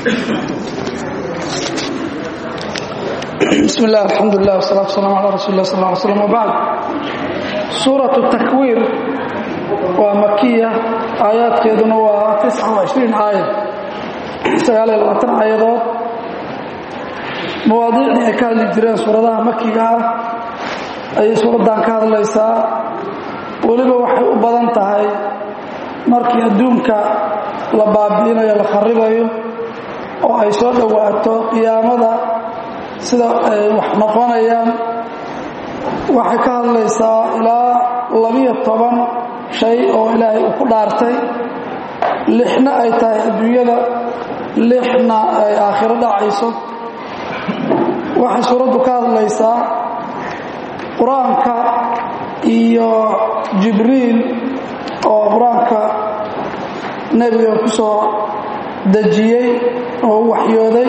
bismi illah alxamdulilah wsalaatu waslaam ala rasuuli lah sal ly slm wbacd suuratu takwiir waa makiya aayaadkeeduna waa aaya sagaaliyo labaatan aayadood mawaadiicdii ay ka hadli jireen suuradaha makiga ah ayay suuraddan ka hadlaysaa weliba waxay u badan tahay markii adduunka la baabi'inayo la kharibayo oo ay soo dhowaato qiyaamada sida ay wax noqonayaan waxay ka hadlaysaa ilaa labiyo toban shay oo ilaahay uu ku dhaartay lixna ay tahay adduunyada lixna ay aakhiro dhacayso waxay suuraddu ka hadlaysaa qur-aanka iyo jibriil oo qur-aanka nebiga ku soo dejiyey oo u waxyooday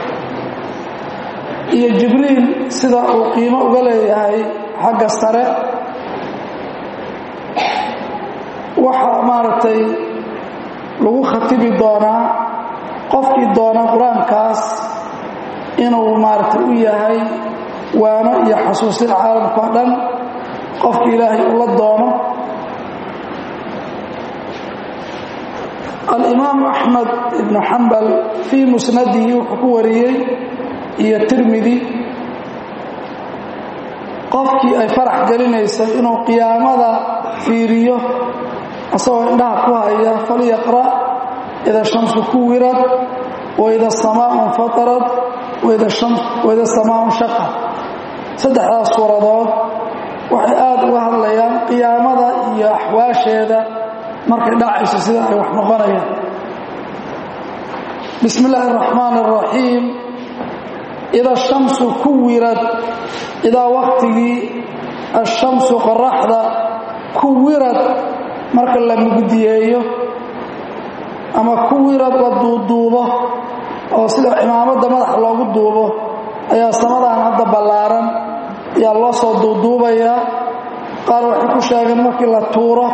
iyo jibriil sida uu qiimo uga leeyahay xagga sare waxaa maaragtay lagu khatibi doonaa qofkii doona qur-aankaas inuu maaragtay u yahay waano iyo xasuusin caalamka o dhan qofki ilaahay ula doono alimaamu axmed ibnu xambal fii musnadihi wuxuu ku wariyey iyo tirmidi qofkii ay farax gelinayso inuu qiyaamada fiiriyo asagoo indhaha ku haya falyaqra' ida shamsu kuwirad waida samaau infatarad waida samaau shaqad saddexdaas suuradood waxay aada uga hadlayaan qiyaamada iyo axwaasheeda markay dhacayso sida ay wax noqonayaan bismi illaahi araxmaan araxiim ida shamsu kuwirad idaa waqtigii ashamsu qoraxda kuwirad marka la mugdiyeeyo ama kuwirad la duuduubo oo sida cimaamadda madaxa loogu duubo ayaa samadan hadda ballaaran ayaa loo soo duuduubayaa qaar waxay ku sheegeen markii la tuuro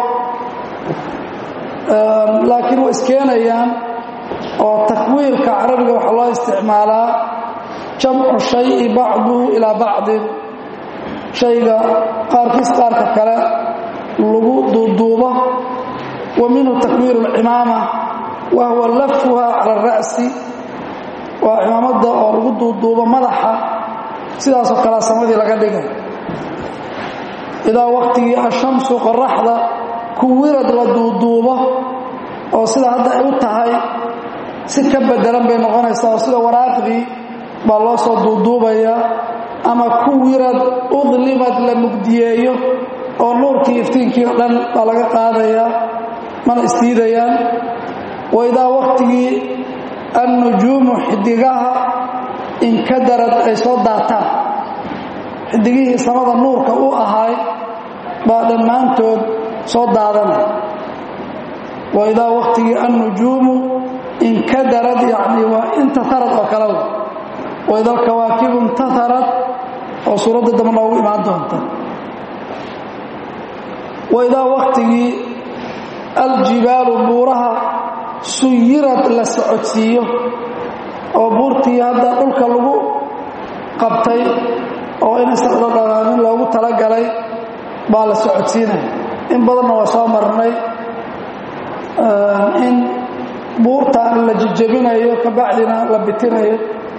laakiin way iskeenayaan oo takwiirka carabiga waxaa loo isticmaalaa jamcu shayi bacduhu ilaa bacdin shayga qaarkiis qaarka kale lagu duuduubo wa minhu takwiiru alcimaama wa huwa lafuha cala ara'si waa cimaamadda oo lagu duuduubo madaxa sidaasoo kalea samadii laga dhigay idaa waqtigii ashamsu qoraxda kuwirad la duuduubo oo sida hadda ay u tahay si ka bedelan bay noqonaysaa oo sida waraaqdii baa loo soo duuduubayaa ama kuwirad udlimad la mugdiyeeyo oo nuurkii iftiinkii o dhan baa laga qaadayaa mana isdiidayaan wa idaa waqtigii annujuumu xidigaha inkadarad ay soo daataan xidigihii samada nuurka u ahaay baa dhammaantood soo daadanay wa idaa waqtigii annujuumu inkadarad yacni waa intaharad oo kale wa ida alkawaakibu intaharad oo suuradda dambe noogu imaan doonta wa idaa waqtigii aljibaalu buuraha suyirad la socodsiiyo oo buurtii hadda dhulka lagu qabtay oo inaysan dhadhaqaamin loogu talagalay baa la socodsiinaya in badanna waa soo marnay in buurtaan la jijabinayo kabacdina la bitinayo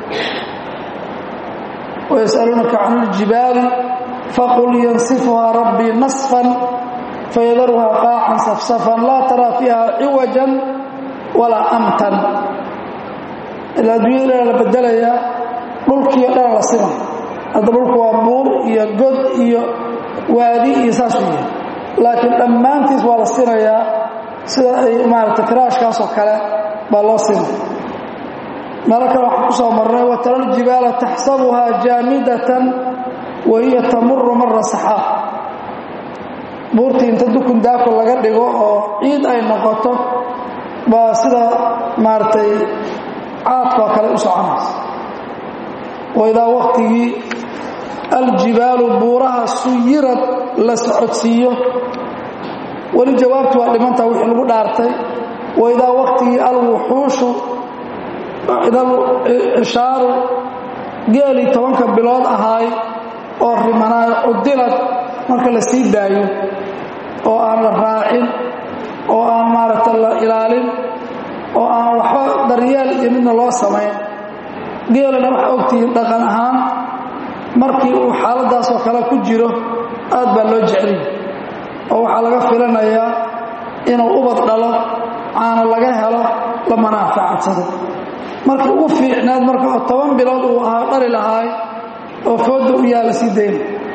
ويسألونك عن الجبال فقل ينصفها ربي نصفا فيذرها قاعا صفصفا لا ترى فيها عوجا ولا أمتا إلا دنيا لا بدليا dhulkii o dhan la simay hadda dhulku waa buur iyo god iyo waadi iyo saas u yahay laakiin dhammaantiis waa la sinayaa sida ay maaragtay firaashkaasoo kale baa loo simay meelo kale waxaan ku soo marnay watara ljibaala taxsabuhaa jaamidatan wa hiya tamuru mara saxaab buurtii inta dukun daako laga dhigo oo ciid ay noqoto baa sida maaragtay caadkoo kale u soconaysa waidaa waqtigii aljibaalu buuraha suyirad la socodsiiyo weli jawaabtu waa dhimantaa wixii lagu dhaartay waidaa waqtigii alwuxuushu idal cishaaru geelii tobanka bilood ahaay oo rimanaayo cudilad marka la sii daayo oo aan la raacin oo aan maaragta la ilaalin oo aan waxba daryeel iyo midna loo samayn geelana waxaa ogtihiin dhaqan ahaan markii uu xaaladaasoo kale ku jiro aad baa loo jeceliy oo waxaa laga filanayaa inuu ubad dhalo caano laga helo la manaafacadsado markii u fiicneed marka oo toban bilood uu ahaa dhali lahaay oo fooda u yaala sii dayna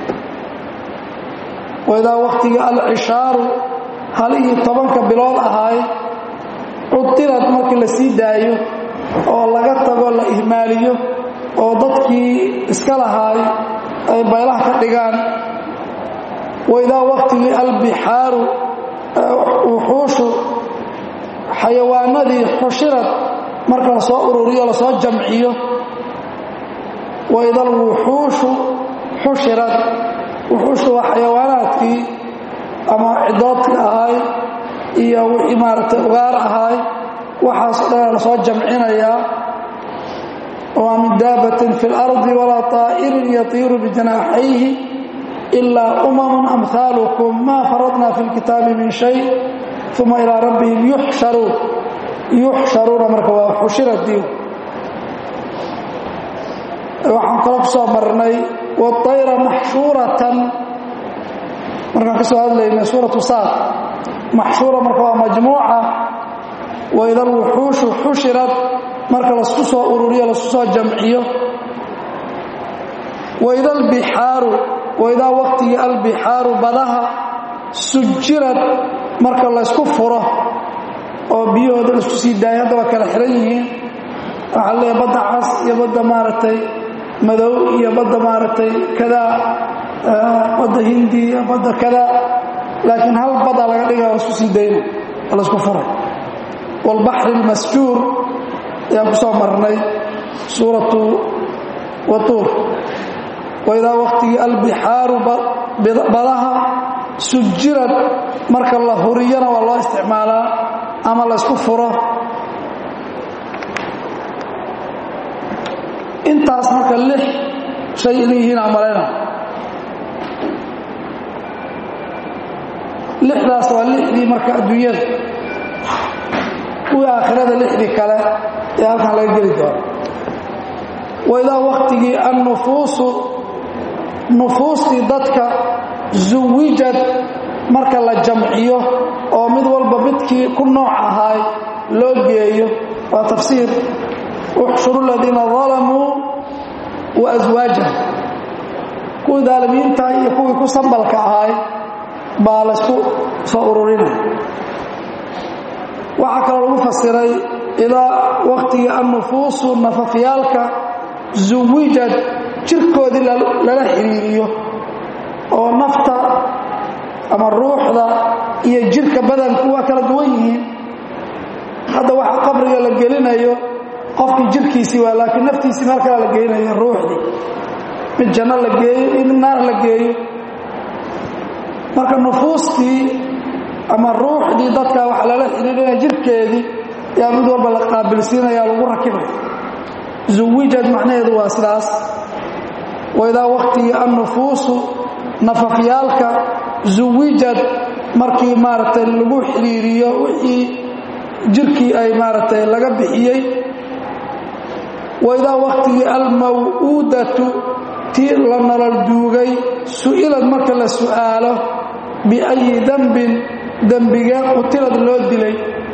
waidaa wakhtigii alcishaaru halihii tobanka bilood ahaay cudilad markii la sii daayo oo laga tago la ihmaaliyo oo dadkii iska lahaay ay baylaha ka dhigaan waidaa wakhtigii albixaaru wuxuushu xayawaanadii xushirad marka la soo ururiyo lasoo jamciyo waida alwuxuushu xushirad wuxuushu waa xayawaanaadkii ama cidoodka ahaay iyo wixii maaragtay ugaar ahaay waxaas dhan lasoo jamcinayaa وما من دابة في الأرض ولا طائر يطير بجناحيه إلا أمم أمثالكم ما فرضنا في الكتاب من شيء ثم إلى ربهم يحشرون يحشرون مركوا حشرت ديو waxaan kala ku soo marnay waطayra maxshuuratan markaan ka soo hadlaynay suuratu saad maxshuura marka waa majmuuca waida alwuxuushu xushirad marka lasku soo ururiyo lasku soo jamciyo waida albixaaru waidaa waqtigii albixaaru badaha sujirad marka laysku furo oo biyahooda laisku sii daaya hadda waa kala xiran yihiin waxaa leeyahay badda cas iyo badda maaragtay madow iyo badda maaragtay kadaa badda hindi iyo badda kadaa laakiin hal badaa laga dhiga laisku sii dayna oo laisku furay waalbaxri almasjuur ayaan ku soo marnay suuratu watuur waidaa waqtigii albixaaru badaha sujirad marka la huriyana waa loo isticmaalaa ama laysku furo intaas marka lix shay inay yihiin amalayna lixdaas waa lixdii marka adduunyada kuwii aakhirada lixdii kale ee halkan laga geli doono waidaa waktigii annufuusu nufuustii dadka zuwijad marka la jamciyo oo mid walba midkii ku nooc ahaay loo geeyo waa tafsiir uxshuru aladiina dalamuu wa aswaajahum kuwii daalimiinta iyo kuwii ku sambalka ahaay baa laysku soo ururinaya waxaa kaloo lagu fasiray idaa waktigii annufuusu nafafyaalka zuwijad jirkoodii lala xiriiriyo oo nafta ama ruuxda iyo jirka badanku waa kala duwan yihiin hadda waxa qabriga la gelinayo qofkii jirkiisii waa laakiin naftiisii meel kala la geynayo ruuxdii mid janno la geeyo iyo mid naar la geeyo marka nufuustii ama ruuxdii dadka waxa lala xidhiidhinaya jirkeedii yaa mid walba la qaabilsiinaya lagu rakibaya zuwijad macnaheedu waa sidaas waidaa waktigii annufuusu nafafyaalka zuwijad markii maaragtay lagu xidhiiriyo wixii jirkii ay maaragtay laga bixiyey waidaa waktigii almaw'uudatu tii la nolol duugay su'ilad marka la su'aalo biayi dembin dembigee qutilad loo dilay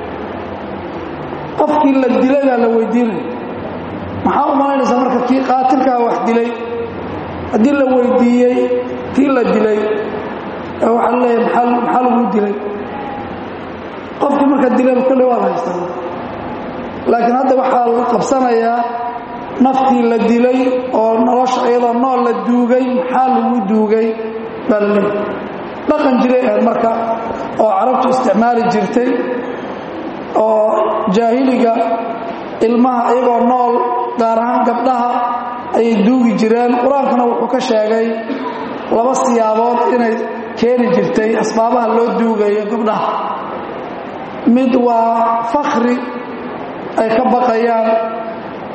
qofkii la dilay baa la weydiinaya maxaa u malaynaysaa marka kii qaatilkaa wax dilay haddii la weydiiyey kii la dilay waxaa leeyahay maxaa lagu dilay qofkii marka dilayba kolley waa la haystaa laakiin hadda waxaa la qabsanayaa naftii la dilay oo nolosha iyadoo nool la duugay maxaa lagu duugay baa la leeyahay dhaqan jiray ahayd marka oo carabtu isticmaali jirtay oo jaahiliga ilmaha iyagoo nool gaar ahaan gabdhaha ayay duugi jireen qur-aankuna wuxuu ka sheegay laba siyaabood inay keeni jirtay asbaabaha loo duugayo gabdhaha mid waa fakri ay ka baqayaan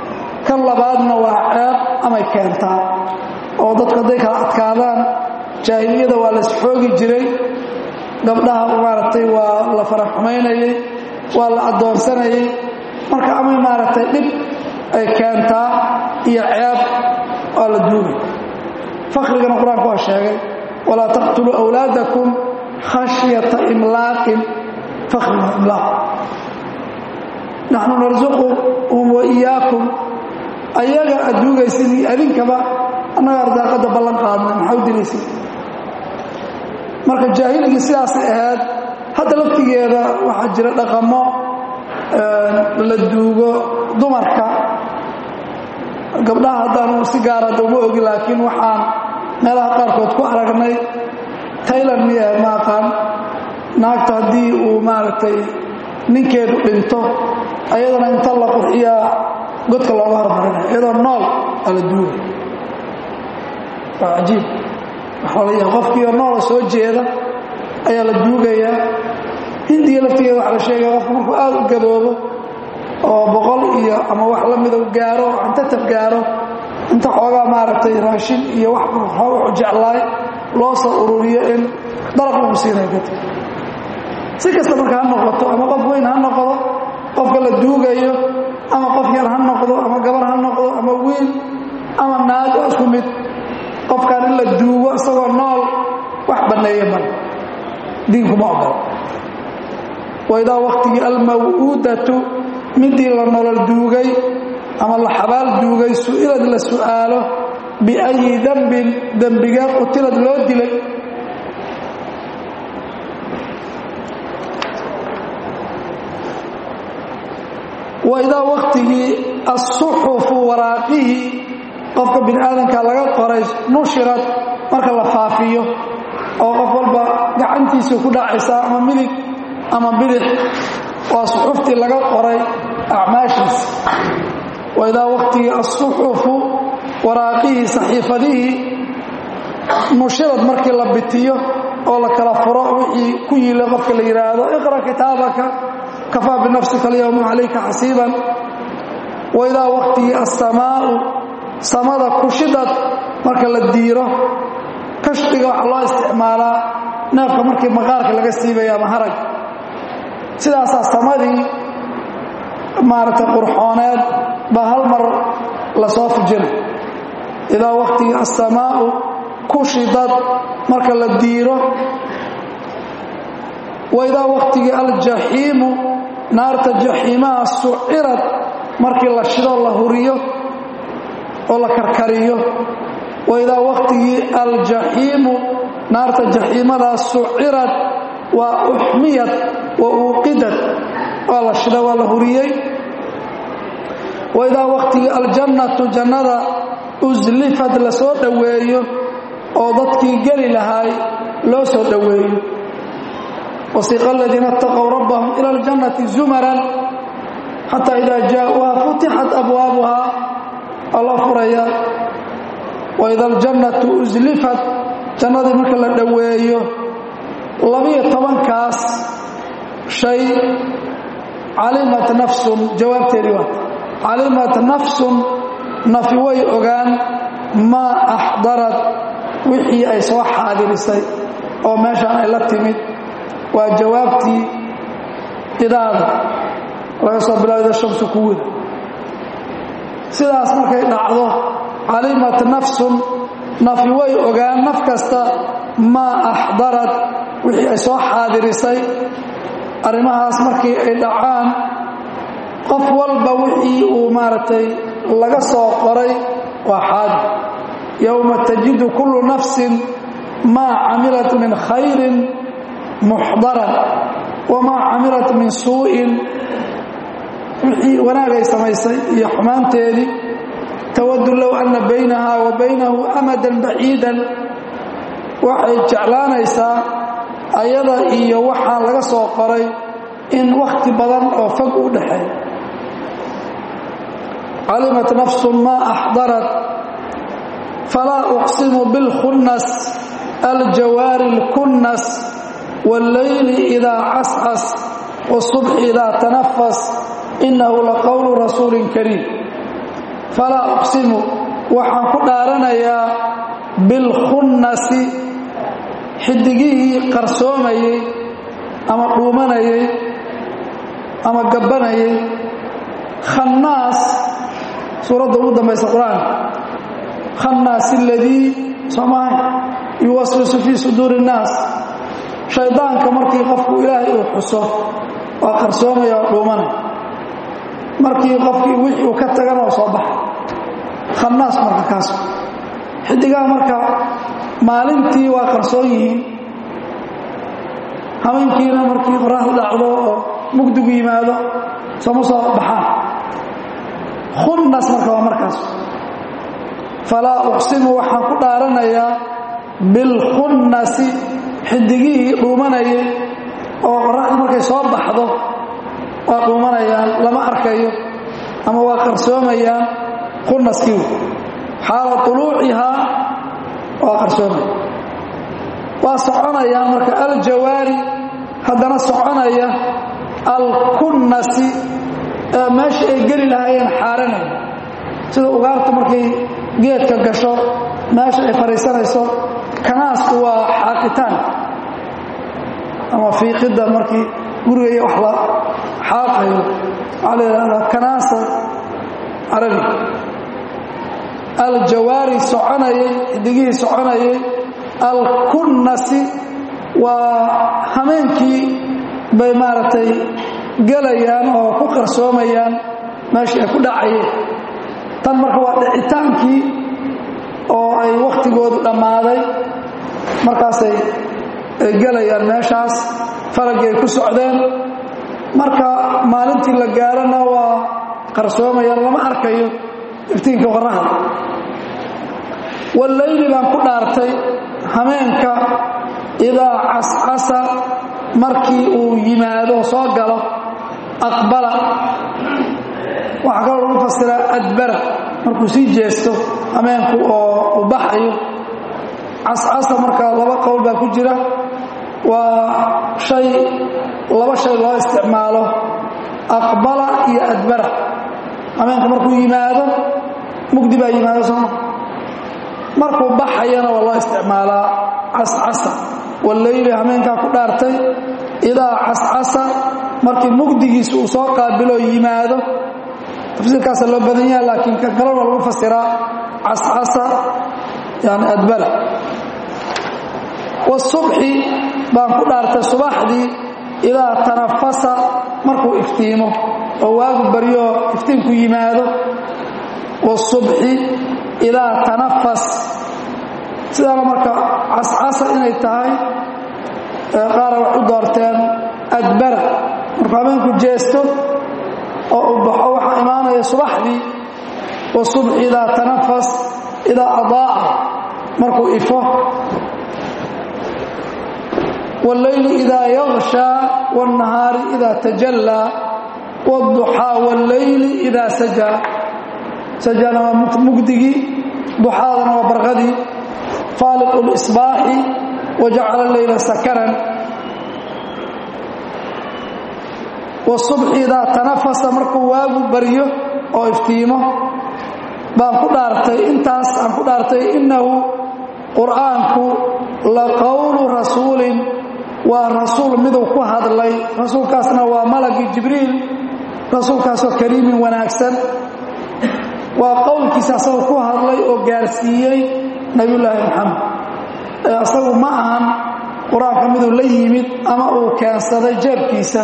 labaadna waa ceeb amay keentaa oo dadku hadday kala adkaadaan jaahiliyada waa la isxoogi jiray gabdhaha maaragtay waa la faraxumaynayey waa la addoonsanayey marka amay maaragtay dhib ay keentaa iyo ceeb waa la duugay fakrigana qur-aanku waa sheegay walaa taqtuluu awlaadakum khashyata imlaaqin fakriga imlaaq naxnu narsuquhum wa iyaakum ayaga aad duugaysid iyo adinkaba annaga ardaaqadda ballan qaadna maxaa u dilaysid marka jaahiligii sidaasay ahayd hadda laftigeeda waxaa jira dhaqamo la duugo dumarka gabdhaha haddaanu si gaara hadda uma ogi laakiin waxaan meelaha qaarkood ku aragnay taylan miya ma aqaan naagta haddii uu maaragtay ninkeedu dhinto ayadana inta la qurxiyaa godka looga hormarinaya iyadoo nool aa la duugay waa cajiib waxaa la yaha qofkiioo noola soo jeeda ayaa la duugayaa hindiga laftigeeda waxaa la sheegaya qofku markuu aada u gaboobo oo boqol iyo ama wax la mida gaaro cantatab gaaro inta xoogaa maaragtay raashin iyo wax wuxuu jeclaay loo soo ururiyo in daraq lagu siinay dadka si kasta marka ha noqoto ama qof weyn ha noqdo qofka la duugayo ama qof yar ha noqdo ama gabar ha noqdo ama wiil ama naag oo isku mid qofkan in la duugo isagoo nool wax banneeye mal diinkuma ogolo waidaa waktigii almaw'uudatu midii la nolol duugay ama la xabaal duugay su'ilad la su'aalo biayi dembin dembigee qutilad loo dilay waidaa waktigii asuxufu waraaqihii qofka bini aadamka laga qoray nushirad marka la faafiyo oo qof walba gacantiisu ku dhacaysaa ama midig ama bidix waa suxuftii laga qoray acmaashiisa waidaa waktigii asuxufu waraaqihii saxiifadihii nushirad markii la bitiyo oo la kala furo wixii ku yiila qofka la yidhaahdo iqra kitaabaka kafaa binafsika alyowma calayka xasiiban waidaa waktigii assamaau samada kushidad marka la diiro kashdiga waxaa loo isticmaalaa neefka markii maqaarka laga siibaya ama harag sidaasaa samadii maaragtay qurxooneed baa hal mar la soo fujina idaa waktigii assamaau kushidad marka la diiro waidaa waktigii aljaxiimu naarta jaxiimaha sucirad markii la shido la huriyo oo la karkariyo waidaa waktigii aljaxiimu naarta jaxiimadaa sucirad waa uxmiyad wa uuqidad waa la shida waa la huriyey waidaa waktigii aljannatu jannada uslifad la soo dhoweeyo oo dadkii geli lahaay loo soo dhoweeyo wasiiqa aladiina اtaqow rabbahum ila اljannati zumaran xataa idaa jaa'uuha futixat abwaabuha waa loo furaya waida aljannatu uslifat jannadii marka la dhoweeyo labiyo tobankaas shay calimat nafsun jawaabteedii waa calimat nafsun nafi way ogaan maa axdarad wixii ay soo xaadirisay oo meeshaan ay la timid waa jawaabtii idaada laga soo bilaabida shamsu kuwida sidaas markay dhacdo calimat nafsun nafi way ogaan naf kasta maa axdarad wixii ay soo xaadirisay arrimahaas markii ay dhacaan qof walba wixii uu maaragtay laga soo qoray waa xaadir yowma tajidu kullu nafsin maa camilat min khayrin muxdaran wamaa camilat min suu'in wixii wanaagay samaysay iyo xumaanteedii tawadu low anna baynaha wa baynahu amadan baciidan waxay jeclaanaysaa ayada iyo waxaa laga soo qoray in wakhti badan oo fog u dhaxeeyo calimat nafsu maa axdarat falaa uqsimu bilkhunnas aljawaari اlkunnas wاllayli idaa cascas wالصubxi idaa tanafas inahu laqowlu rasuulin kariim falaa uqsimu waxaan ku dhaaranayaa bilkhunnasi xidigihii qarsoomayey ama dhuumanayey ama gabbanayay khannaas suuradda ugu dambaysa qur-aanka khannaas aladii soomaha yuwaswisu fii suduuri innaas shaydaanka markii qofku ilaahay uu xuso waa qarsoomaya oo dhuumanaya markii qofkii wixii uu ka tagana oo soo baxay khannaas marka kaas xidigaha marka maalintii waa qarsoon yihiin habeenkiina markii qoraxdu dhacdo oo mugdigu yimaado sooma soo baxaan khunnas marka waa markaas falaa uqsimu waxaan ku dhaaranayaa bilkhunnasi xidigihii dhuumanayay oo qoraxdu markay soo baxdo waa dhuumanayaan lama arkayo ama waa qarsoomayaan khunnaskii xaala uluucihaa waa qarsoomaya waa soconayaan marka aljawaari haddana soconaya alkunnasi ee meesha ay geli lahaayeen xaaranaya sida ugaarta markay geedka gasho meesha ay fadhiisanayso kanaasku waa xaaqitaan ama fiiqidda markii gurigaya wax la xaaqayo waxaa la yidhahdaa kanaasa carabi aljawaari soconayay xidigihii soconayay alkunnasi waa hameenkii bay maaragtay gelayaan oo ku qarsoomayaan meeshii ay ku dhacayeen tan marka waa dhicitaankii oo ay wakhtigoodu dhammaaday markaasay gelayaan meeshaas falaggii ay ku socdeen marka maalintii la gaarana waa qarsoomayaan lama arkayo iftiinka qoraxda wallayli baan ku dhaartay hameenka idaa cascasa markii uu yimaado soo galo aqbala waxaa kaloo lagu fasiraa adbara markuu sii jeesto hameenku oo u baxayo cascasa marka laba qowl baa ku jira waa shay laba shay loo isticmaalo aqbala iyo adbara hameenka markuu yimaado mugdi baa yimaado sooma markuu baxayana waa loo isticmaalaa cascasa wallayli hameenkaa ku dhaartay idaa cascasa markii mugdigiisa uu soo qaabiloo yimaado tafsiirkaasa loo badan yaha laakiin kan kalena lagu fasiraa cascasa yani adbara wasubxi baan ku dhaartay subaxdii idaa tanafasa markuu iftiimo oo waagu baryoo iftiinku yimaado wasubxi idaa tanafas sidaana marka cascasa inay tahay qaara wax u doorteen adbara markuu habeenku jeesto oo uu baxo waxaa imaanaya subaxdii wasubxi idaa tanafas idaa adaa'a markuu ifo wاllayli idaa yaغshaa wالnahaari idaa tajallaa wالduxaa wاllayli idaa sajaa sajana waa mugdigii duxaadana waa barqadii faaliq اlsbaaxi wajacala leyla sakaran wasubxi idaa tanafasa markuu waagu baryo oo iftiimo baan ku dhaartay intaas aan ku dhaartay innahu qur'aanku la qowlu rasuulin waa rasuul miduu ku hadlay rasuulkaasna waa malagii jibriil rasuulkaasoo kariimin wanaagsan waa qowlkiisa asagoo ku hadlay oo gaarsiiyey nebiyullaahi moxamed ee asagu ma ahan qur-aanka miduu la yimid ama uu keensaday jeebkiisa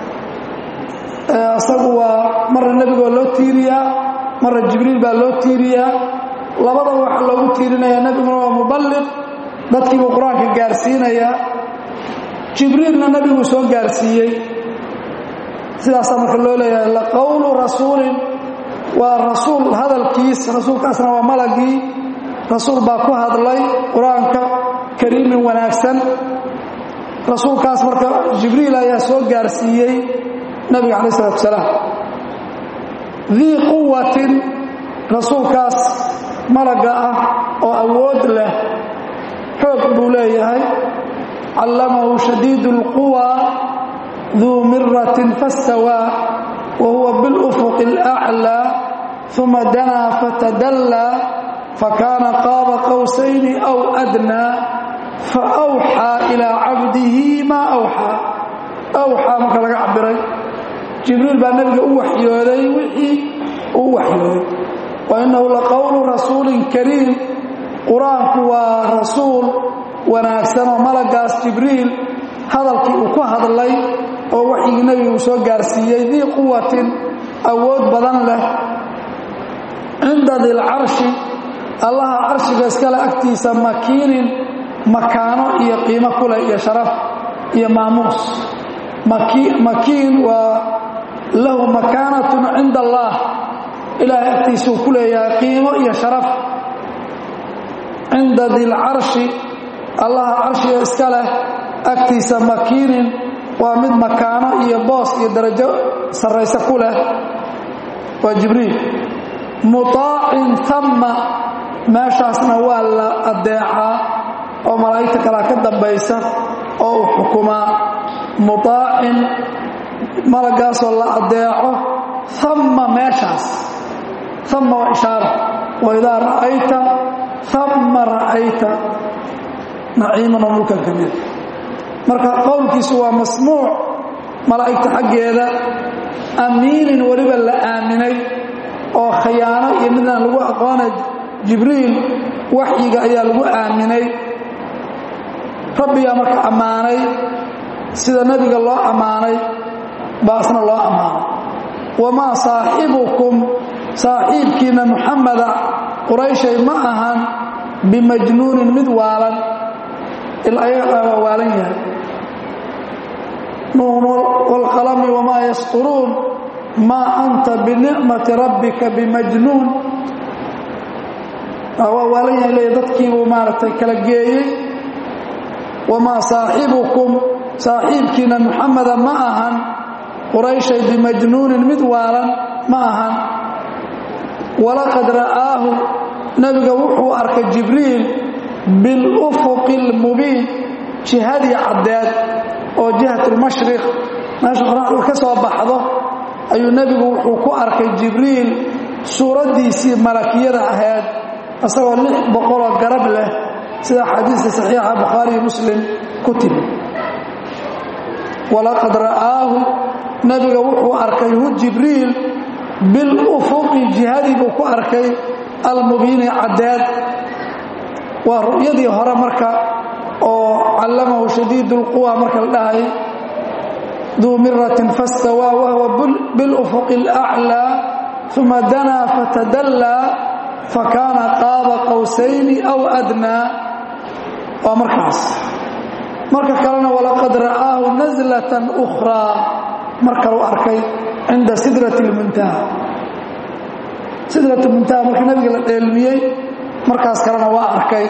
asagu waa marna nebigoo loo tiiriyaa marna jibriil baa loo tiiriyaa labadaba waxaa loogu tiirinayaa nebiguna waa muballiq dadkiibuu qur-aanka gaarsiinayaa jibriilna nebiguu soo gaarsiiyey sidaasaa marka loo leeyahay laqowlu rasuulin waa rasuul hadalkiis rasuulkaasna waa malagii rasuul baa ku hadlay qur-aanka kariimin wanaagsan rasuulkaas marka jibriil ayaa soo gaarsiiyey nabiga calaih isalaatu salaam dii quwatin rasuulkaas malagga ah oo awood leh xoog buu leeyahay callamahu shadiidu اlquwa duu miratin fastawaa wa huwa biاlufuqi اlأclىa uma danaa fatadallaa fakaana qaaba qowsayni aw adnaa faawxaa ilaa cabdihi maa awxaa awxaa marka laga cabiray jibriil baa nebiga u waxyooday wixii uu waxyooday wa innahu laqowlu rasuulin kariim qur-aanku waa rasuul wanaagsan oo malagaas jibriil hadalkii uu ku hadlay oo waxyigii nebiga uu soo gaarsiiyey dii quwatin awood badan leh cinda dilcarshi allaha carshiga iskale agtiisa makiinin makaano iyo qiimo kuleh iyo sharaf iyo maamuus makiin waa lahu makaanatun cinda allah ilaahay agtiisuu ku leeyahay qiimo iyo sharaf cinda dilcarshi allaha carshiga iska leh agtiisa makiinin waa mid makaano iyo boos iyo darajo sarrayse ku leh waa jibriil mutaacin tamma meeshaasna waa la adeecaa oo malaa'igta kalea ka dambaysa oo uu xukumaa mutaacin malagaasoo la adeeco tamma meeshaas tamma waa ishaara waidaa ra'ayta tamma ra'ayta naciiman oo mulkan ka mida marka qowlkiisu waa masmuuc malaa'igta xaggeeda amiinin weliba la aaminay oo khiyaano iyo midaan lagu aqoonay jibriil waxyiga ayaa lagu aaminay rabbigaa marka ammaanay sida nebiga loo ammaanay baasna loo ammaanay wamaa saaxibukum saaxiibkiinna muxameda qurayshay ma ahan bimajnuunin mid waalan ilayagaa waa waalan yahay nuun waalqalami wamaa yasquruun maa anta binicmati rabbika bimajnuun waa waalan yahay leeya dadkiibuu maaragtay kala geeyey wamaa saaxibukum saaxiibkiina muxameda ma ahan qurayshay bimajnuunin mid waalan ma ahan walaqad ra'aahu nebiga wuxuu arkay jibriil bilufuqi almubiin jihadii caddeed oo jihatulmashriq meesha qoraxdu ka soo baxdo ayuu nebigu wuxuu ku arkay jibriil suuraddiisii malakiyada ahayd isagoo lix boqoloo garab leh sida xadiiska saxiixa bukhaariyo muslim ku timi walaqad ra'aahu nebiga wuxuu arkay hu jibriil bilufuqi jihadii buu ku arkay almubiini caddeed waa ru'yadii hore marka oo callamahu shadiidu lquwa marka la dhahay duu miratin fastawaa wahwa bilufuqi alaclaa uma danaa fatadallaa fakaana qaaba qowsayni aw adnaa waa markaas marka kalena walaqad ra'aahu naslatan ukhraa mar kalu arkay cinda sidrati lmuntaha sidratu muntaha marka nabiga la dheelmiyey markaas kalena waa arkay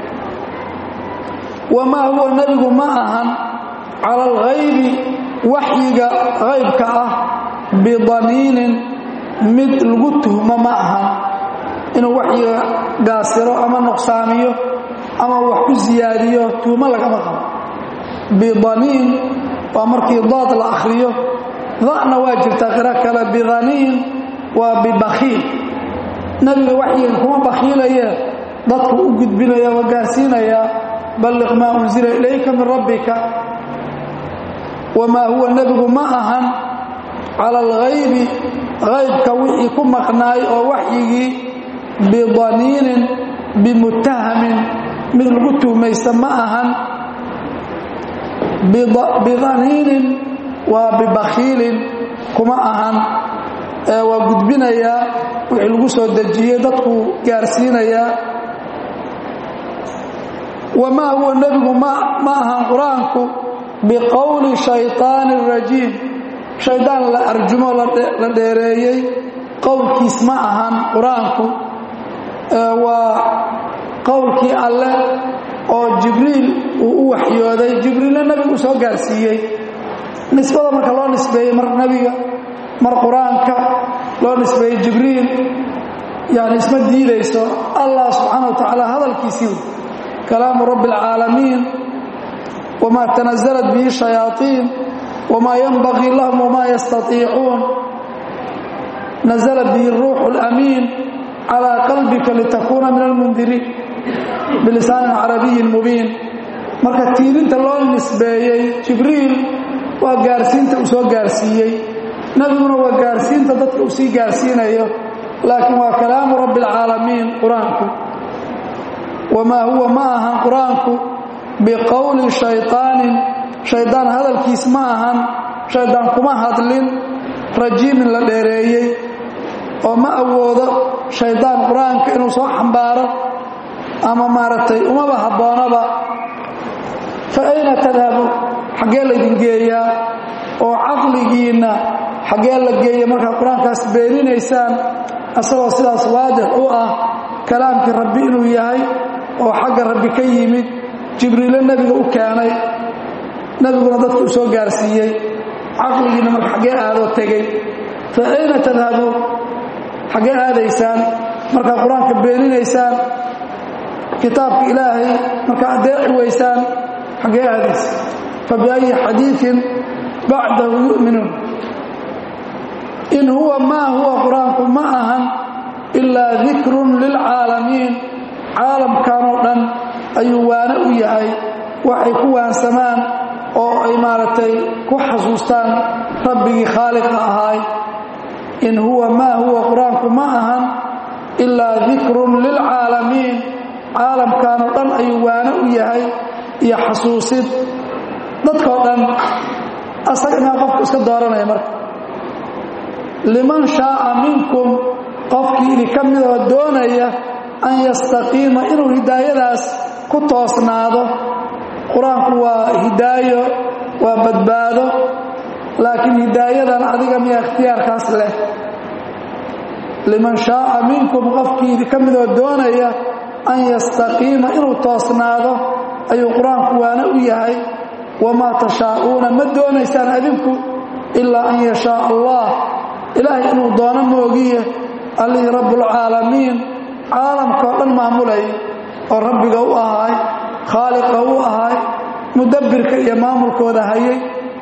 wamaa huwa nebigu ma ahan cala alghaybi waxyiga haybka ah bidaniinin mid lagu tuhmo ma ahan inuu waxyiga gaasiro ama nuqsaamiyo ama wax ku siyaadiyo tuhmo lagama qabo bidaniin waa markii dood la akhriyo da'na waa jirtaa qiro kale bidaniin waa bibakhiil nebiga waxyigan kuma bakhiilaye dadku u gudbinaya waa gaarsiinayaa balliq maa unsila ilayka min rabbika wamaa huwa nebigu ma ahan cala alghaybi haybka wixii ku maqnaay oo waxyigii bidaniinin bimuttahamin mid lagu tuhmaysta ma ahan bidaniinin waa bibakhiilin kuma ahan waa gudbinayaa wixii lagu soo dejiyey dadku gaarsiinayaa wamaa huwa nebigu ma ahan qur-aanku biqowli shayطaani rajiim shaydaan la arjumo la dheereeyey qowlkiis ma ahan qur-aanku waa qowlkii alleh oo jibriil uu u waxyooday jibriilna nebigu u soo gaarsiiyey nisbada marka loo nisbeeyey mar nebiga mar qur-aanka loo nisbeeyey jibriil yani isma diidayso allah subxaana wa tacaala hadalkiisii kalaamu rabbi اlcaalamiin wma tanaزlat bihi shayaaطiin wma yanbagii lahum wma yastaiicuun nazla bihi ruuxu اlamiin calىa qalbika litakuuna min almundiriin bilisaanin carabiyin mubiin marka tiirinta loo nisbeeyey jibriil waa gaarsiinta uu soo gaarsiiyey nebiguna waa gaarsiinta dadka uu sii gaarsiinayo laakiin waa kalaamu rabbi اlcaalamiin qur-aanku wamaa huwa ma ahan qur-aanku biqowli shayطaanin shaydaan hadalkiis ma ahan shaydaan kuma hadlin rajiimin la dheereeyey oo ma awoodo shaydaan qur-aanka inuu soo xambaaro ama maaragtay umaba habboonaba fa ayna tadhabu xaggee laydin geeyaa oo caqligiinna xaggee la geeya markaad qur-aankaas beeninaysaan asagoo sidaas waadix u ah kalaamkii rabbi inuu yahay oo xagga rabbi ka yimid jibriilo nebiga u keenay nebiguna dadka u soo gaarsiiyey caqligiinna marka xaggee aadoo tegey fa ayna tadhabuun xaggee aadaysaan markaad qur-aanka beeninaysaan kitaabka ilaahay markaa adeeci weysaan xaggee aadaysa fa biayi xadiiin bacdahu yu'minuun in huwa maa huwa qur-aanku ma ahan ilaa dikrun lilcaalamiin caalamkanoo dhan ayuu waane u yahay waxay ku waansamaan oo ay maaragtay ku xasuustaan rabbigii khaaliqa ahaay in huwa maa huwa qur-aanku ma ahan ilaa dikrun lilcaalamiin caalamkanoo dhan ayuu waane u yahay iyo xasuusid dadkoo dhan asaga inaa qofku iska dooranaya marka liman shaaa minkum qofkii idinka midoo doonaya an yastaqiima inuu hidaayadaas ku toosnaado qur-aanku waa hidaayo waa badbaado laakiin hidaayadan adiga miyaa ikhtiyaarkaas leh liman shaaa minkum qofkii idinka midoo doonaya an yastaqiima inuu toosnaado ayuu qur-aanku waana u yahay wamaa tashaa'uuna ma doonaysaan adinku ilaa an yashaa allah ilaahay inuu doono moogiye allihii rabbulcaalamiin caalamkao dhan maamulay oo rabbiga u ahaay khaaliqa u ahaay mudabbirka iyo maamulkooda hayay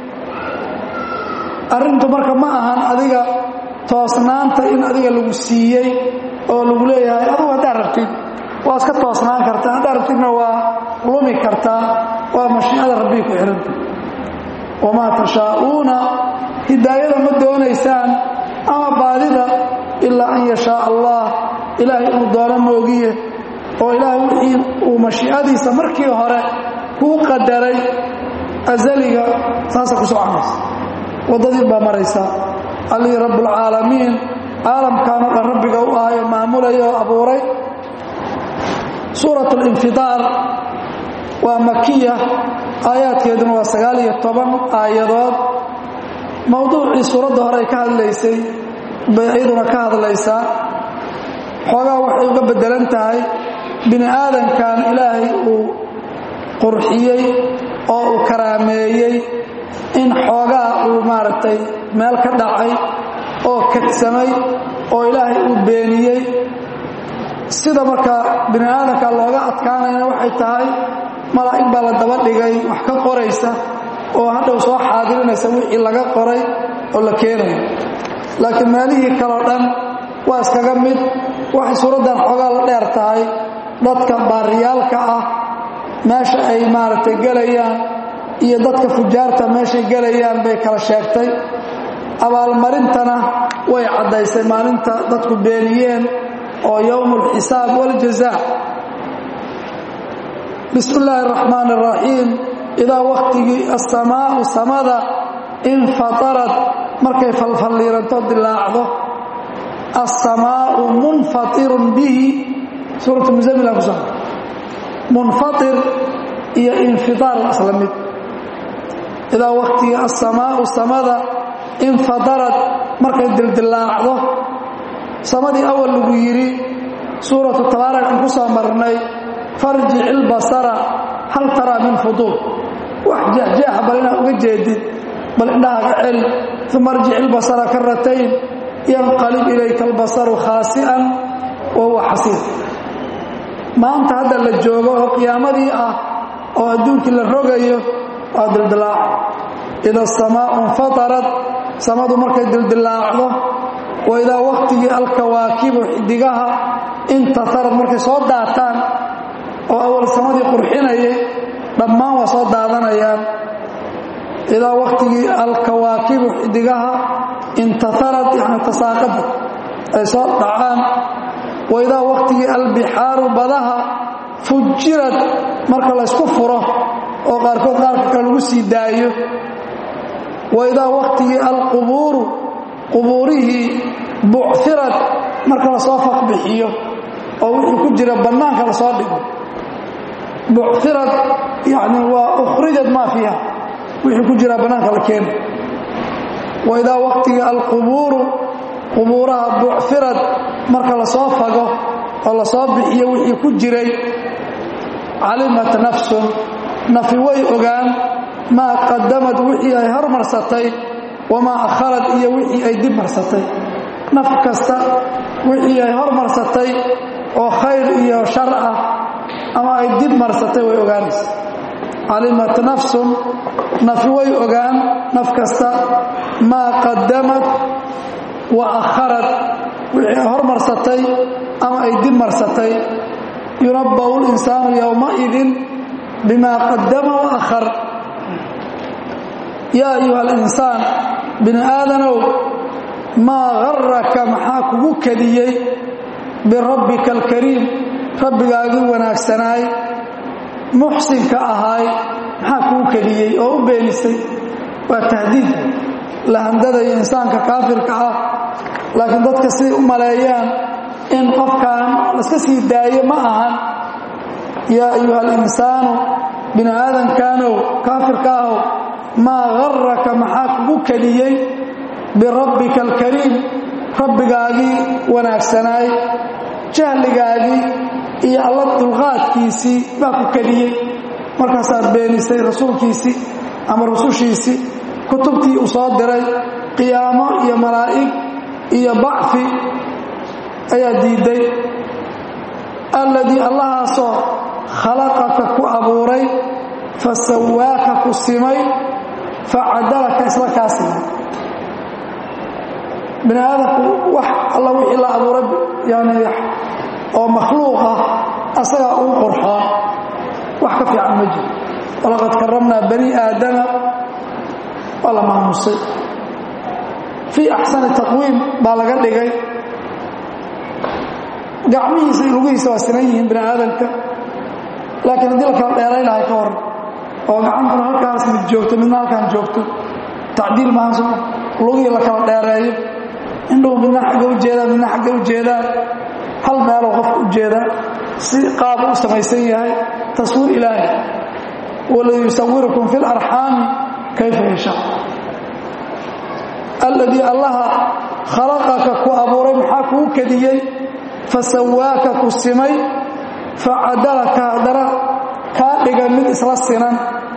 arrintu marka ma ahan adiga toosnaanta in adiga lagu siiyey oo lagu leeyahay adugu haddaad rabtid waa iska toosnaan kartaa haddaad rabtidna waa lumi kartaa waa mashiicada rabbiga ku xihanta wamaa tashaa'uuna hidaayada ma doonaysaan ama baadida ilaa an yashaa allah ilaahay inuu doono moogiye oo ilaahay wixii uu mashiicadiisa markii hore kuu qadaray asaliga saasa ku soconaysa waddadii baa maraysa allihii rabbulcaalamiin caalamkaanoo dhan rabbiga u ahayo maamulaya oo abuuray suurat linfidaar waa makiya aayaadkeeduna waa sagaal iyo toban aayadood mowduucii suuradda hore ay ka hadlaysay bay iyaduna ka hadlaysaa xoogaa waxay uga beddelan tahay bini aadankan ilaahay uu qurxiyey oo uu karaameeyey in xoogaa uu maaragtay meel ka dhacay oo kadsamay oo ilaahay uu beeniyey sida marka bini aadamka looga adkaanayna waxay tahay malaa'ig baa la daba dhigay wax ka qoraysa oo hadhow soo xaadirinaysa wixii laga qoray oo la keenayo laakiin meelihii kaleo dhan waa iskaga mid waxay suuraddan xoogaa la dheer tahay dadka baariyaalka ah meesha ay maaragtay gelayaan iyo dadka fujaarta meeshay gelayaan bay kala sheegtay abaalmarintana way caddaysay maalinta dadku beeniyeen oo yowm alxisaab waljazaa bismi illaahi araxmaan araxiim idaa wakhtigii assamaa'u samada infatarad markay falfalliiranto dilaacdo assamaa'u munfatirun bihi suuratu musamila ku soo munfatir iyo infidaar isla mid idaa wakhtigii assamaa'u samada infadarad markay dildilaacdo samadii awal lagu yidhi suuratu tabaarak aan ku soo marnay farjic ilbasara hal taraa min fuduul wax jeexjeexa bal inaad uga jeedid bal indhahaaga celi uma arjic ilbasara karatayn yanqalib ilayka albasaru khaasi'an wa huwa xasiir maanta hadda la joogo oo qiyaamadii ah oo adduunkii la rogayo waa dildilaaca ida asamaau infatarad samadu markay dildilaacdo waidaa waqtigii alkawaakibu xidigaha intatarad markay soo daataan oo awal samadii qurxinayay dhammaan waa soo daadanayaan idaa waqtigii alkawaakibu xidigaha intatarad yani tasaaqada ay soo dhacaan waidaa waqtigii albixaaru badaha fujirad marka laysku furo oo qaarkood qaarka kale lagu sii daayo waidaa waqtigii alqubuuru qubuurihii bucirad marka lasoo faqbixiyo oo wixii ku jira bannaanka lasoo dhigo bucirad yani waa ukhrijad maa fiiha wixii ku jira bannaanka la keena waidaa waqtigii alqubuuru qubuuraha bucirad marka lasoo fago oo lasoo bixiyo wixii ku jiray calimat nafsun nafi way ogaan maa qadamad wixii ay hormarsatay wamaa akharad iyo wixii ay dib marsatay naf kasta wixii ay hormarsatay oo khayr iyo shar ah ama ay dib marsatay way ogaanaysa calimat nafsun nafi way ogaan naf kasta maa qadamad wa akharad wixii ay hormarsatay ama ay dib marsatay yunabbau linsaanu yowmaidin bima qadama wa akhar yaa ayuha alinsaan bini aadanow maa garaka maxaa kugu kadiyey birabbika alkariim rabbigaagii wanaagsanaay muxsinka ahaay maxaa kugu kadiyey oo u beenisay waa tahdiid lahandadayo insaanka kaafirka ah laakiin dadka siday u maleeyaan in qofkan laska sii daayo ma ahan yaa ayuha alinsaanu bini aadamkaanow kaafirka ahow maa garaka maxaa kugu kadiyey birabbika alkariim rabbigaagii wanaagsanaay jahligaagii iyo alla dulqaadkiisii baa ku kadiyey markaasaad beenisay rasuulkiisii ama rusushiisii kutubtii uu soo diray qiyaamo iyo malaa'ig iyo bacfi ayaa diidday alladii allahaasoo khalaqaka ku abuuray fa sawaaka ku simay fa cadalaka isla kaa simay bini aadamku wax alla wixii la abuuray yani oo makhluuq ah asagaa uu qurxoon wax ka fiican ma jiro walaqad karamnaa bani aadama waa la maamusay fii axsani taqwiim baa laga dhigay gacmihiisa iyo lugihiisa waa sinan yihiin bini aadamka laakiin haddii la kala dheeray lahay ka hor oo gacantuna halkaas mid joogto midna halkaan joogto tacdiil maahan soo lugihii la kala dheereeyo indhuhu midna xagga u jeedaan midna xagga u jeedaan hal meeloo qofka u jeedaa si qaaba u samaysan yahay taswiir ilaahi waladii yusawirukum fi larxaami kayfa yashaa alladii allaha khalaqaka ku abuuray maxaa kuu kadiyey fasawaaka ku simay facadalaka haddana kaa dhigay mid isla sinan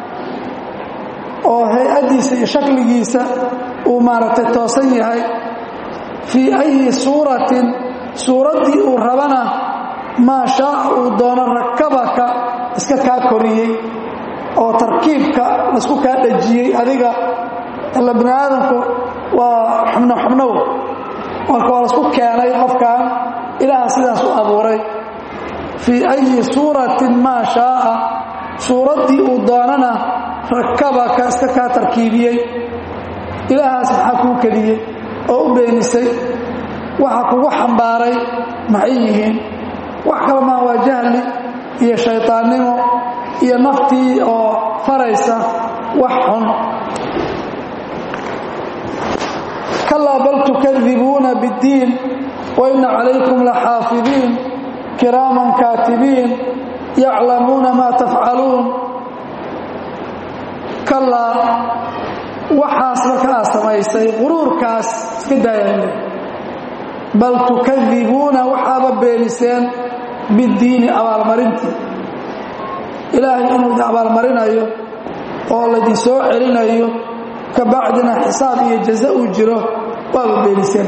oo hay-addiisa iyo shakligiisa uu maaragtay toosan yahay fii ayi suuratin suuraddii uu rabana maa shaaca uu doono rakabaka iska kaa koriyey oo tarkiibka laisku kaa dhajiyey adiga ila bini aadamku waa xubno xubnow marka waa laisku keenay qofkan ilaaha sidaas u abuuray fii ayi suuratin maa shaaa suuraddii uu doonana rakabaka iska kaa tarkiibiyey ilaahaas maxaa kuu keliyey oo u beenisay waxa kugu xambaaray maxay yihiin wax kale maa waa jahli iyo shayطaannimo iyo naftii oo faraysa wax xun kalaa bal tukadibuuna bاddiin waina calaykum laxaafidiin kiraaman kaatibiin yaclamuuna maa tafcaluun kalaa waxaas marka aad samaysay quruurkaas iska daaya bal tukadibuuna waxaaba beeniseen biddiini abaalmarintii ilaahay inuu idin abaalmarinayo oo laydin soo celinayo ka bacdina xisaab iyo jaza uu jiro waaba beeniseen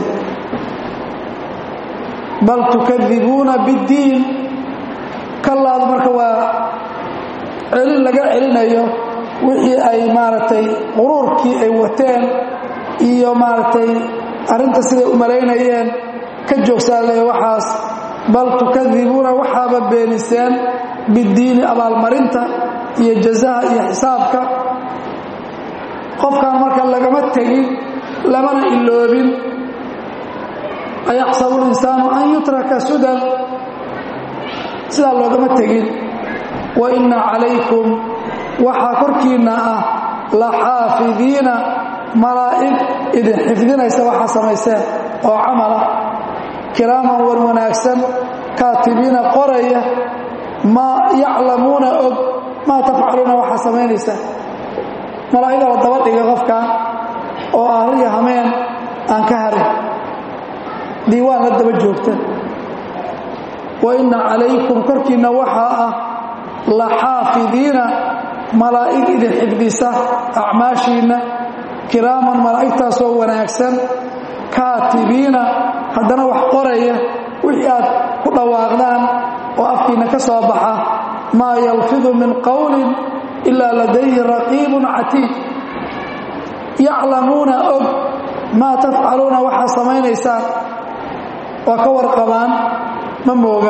bal tukadibuuna biddiin kallaadu marka waa celin laga celinayo wixii ay maaragtay quruurkii ay wateen iyo maaragtay arrinta siday u malaynayeen ka joogsaale waxaas bal tukadibuuna waxaaba beeniseen biddiini abaalmarinta iyo jazaha iyo xisaabka qofkan marka lagama tegin lamana iloobin ayaxsabu linsaanu an yutraka sudan sidaa loogama tegin wa inna calaykum waxaa korkiinna ah la xaafidiina malaa'ig idin xifdinaysa waxaa samayseen oo camala kiraaman war wanaagsan kaatibiina qoraya maa yaclamuuna og maa tafcaluuna waxaa samaynaysaa malaa'iga la daba dhiga qofkan oo ahriya hameen aan ka harin diiwaan la daba joogta wa inna calaykum korkiinna waxaa ah la xaafidiina malaa'ig idin xifdisa acmaashiinna kiraaman malaa'igtaasoo wanaagsan kaatibiina haddana wax qoraya wixii aad ku dhawaaqdaan oo afkiinna ka soo baxa maa yalfidu min qowlin ilaa ladayhi raqiibun catiid yaclamuuna og maa tafcaluuna waxaa samaynaysaan waa ka warqabaan ma mooga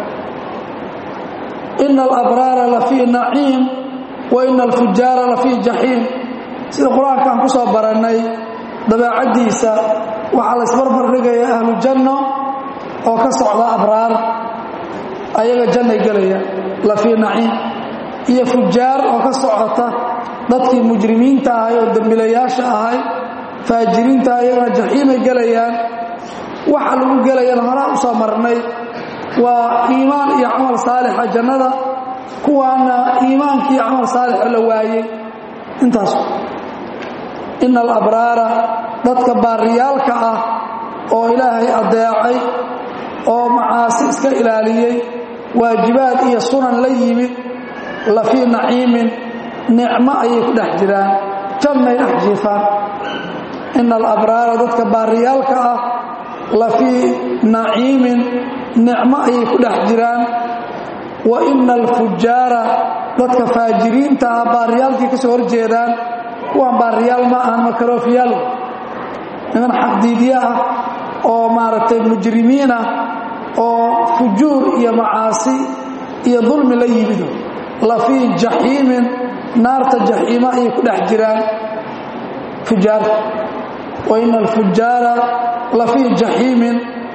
ina alabraara la fii naciim wa ina alfujaara la fii jaxiim sida qur-aankaan ku soo barannay dabeecaddiisa waxaa la isbarbar dhigaya ahlu janno oo ka socda abraar ayaga jannay gelaya la fii naciim iyo fujaar oo ka socota dadkii mujrimiinta ahay oo dembilayaasha ahay faajiriinta ayagana jaxiimay gelayaan waxa lagu gelayana horaa u soo marnay waa iimaan iyo camal saalixa jannada kuwaana iimaankii camal saalixa la waayey intaas ina alabraara dadka baariyaalka ah oo ilaahay addeecay oo macaasi iska ilaaliyey waajibaad iyo sunan la yimid la fii naciimin nicmo ayay ku dhex jiraan jannay dhex jiifaan ina alabraara dadka baariyaalka ah la fii naciimin nicmo ayay ku dhex jiraan wa ina alfujaara dadka faajiriinta ah baariyaalkii ka soo horjeedaan kuwaan baariyaal ma ahan makaroofiyaal niman xaqdiidye ah oo maaragtay mujrimiin ah oo fujuur iyo macaasi iyo dulmi la yimido la fii jaxiimin naarta jaxiimo ayay ku dhex jiraan fujaarta wa ina alfujaara la fii jaxiimin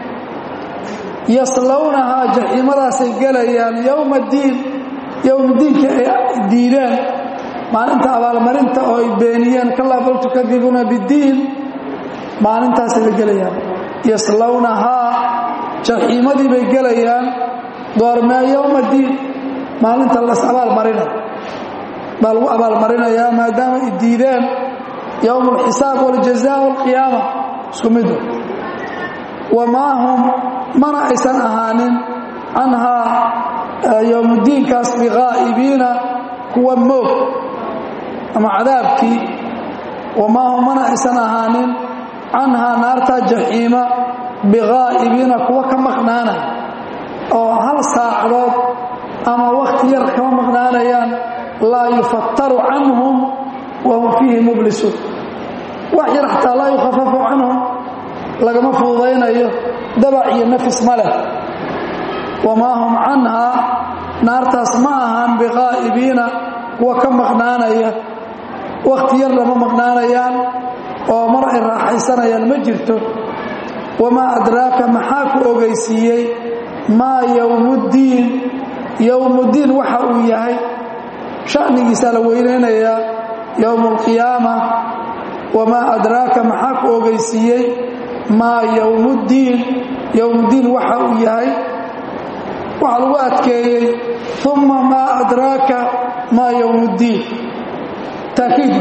yaslawnahaa jaxiimadaasay gelayaan yowma diin yowmadiinka ay diideen maalinta abaalmarinta oo ay beeniyeen kalaa bal tukadibuuna biddiin maalintaasay la gelayaan yaslawnahaa jaxiimadii bay gelayaan goormee yowma diin maalinta las abaalmarinay baa lagu abaalmarinayaa maadaama ay diideen yowm alxisaab waljazaa walqiyaama isku midu wamaa hum mana aysan ahaanin canhaa yowmuddiinkaas biqaa'ibiina kuwa moog ama cadaabkii wamaa hum mana aysan ahaanin canhaa naartaa jaxiima biqaa'ibiina kuwa ka maqnaanaya oo hal saacadood ama wakhti yar kama maqnaanayaan laa yufattaru canhum wa hum fiihi mublisuun wax yar xataa laa yukhafafu canhum lagama fududaynayo dabac iyo nafis ma leh wamaa hum canhaa naartaas ma ahaan biqaa'ibiina kuwa ka maqnaanaya wakhti yar lama maqnaanayaan oo mar ay raaxaysanayaan ma jirto wamaa adraaka maxaa ku ogeysiiyey maa yowmuddiin yowmuddiin waxa uu yahay sha'nigiisaa la weynaynayaa yowma alqiyaama wamaa adraaka maxaa ku ogeysiiyey maa yowmuddiin yowmuddiin waxa uu yahay waxaa lagu adkeeyey uma maa adraaka maa yowmuddiin taakiid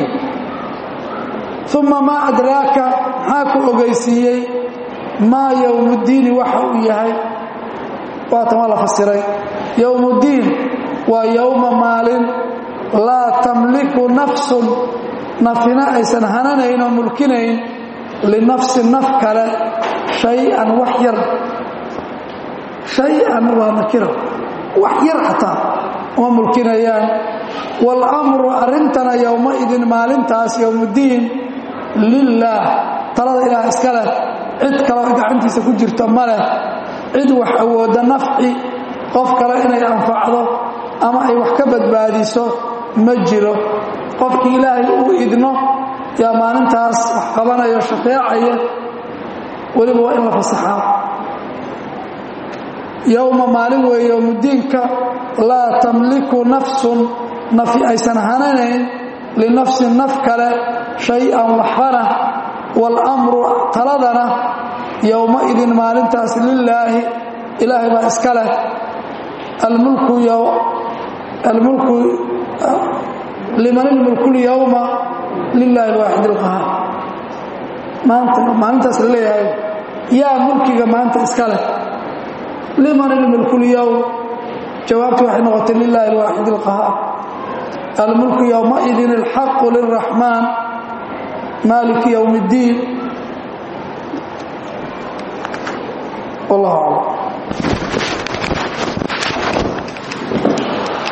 uma maa adraaka maxaa ku ogeysiiyey maa yowmuddiini waxa uu yahay waatan waa la fasiray yowmuddiin waa yowma maalin laa tamliku nafsun nafina aysan hananayn oo mulkinayn linafsin naf kale shay-an wax yar shay-an waa nakira wax yar xataa uma mulkinayaan waalamru arrintana yowmaidin maalintaas yowmuddiin lilaah talada ilaah iska leh cid kaleo gacantiisa ku jirta ma leh cid wax awoodda nafci qof kale inay anfacdo ama ay wax ka badbaadiso ma jiro qofkii ilaahay uu idno yaa maalintaas wax qabanayo shafeecaya weliba waa in la fasaxaa yowma maalin weeye yowmudiinka laa tamliku nafsun nafi aysan hananayn linafsin naf kale shay-an waxbana waalamru taladana yowmaidin maalintaas lilaahi ilaahay baa iska leh almulku almulku liman ilmulku lyowma lilaahi alwaaxid alqahaar maanta maalintaas la leeyahay yaa mulkiga maanta iska leh liman ilmulku lyowm jawaabtu waxay noqotay lilaahi alwaaxid alqahaar almulku yowmaidin alxaqu lilraxmaan maaliki yowm اddiin wallah aclam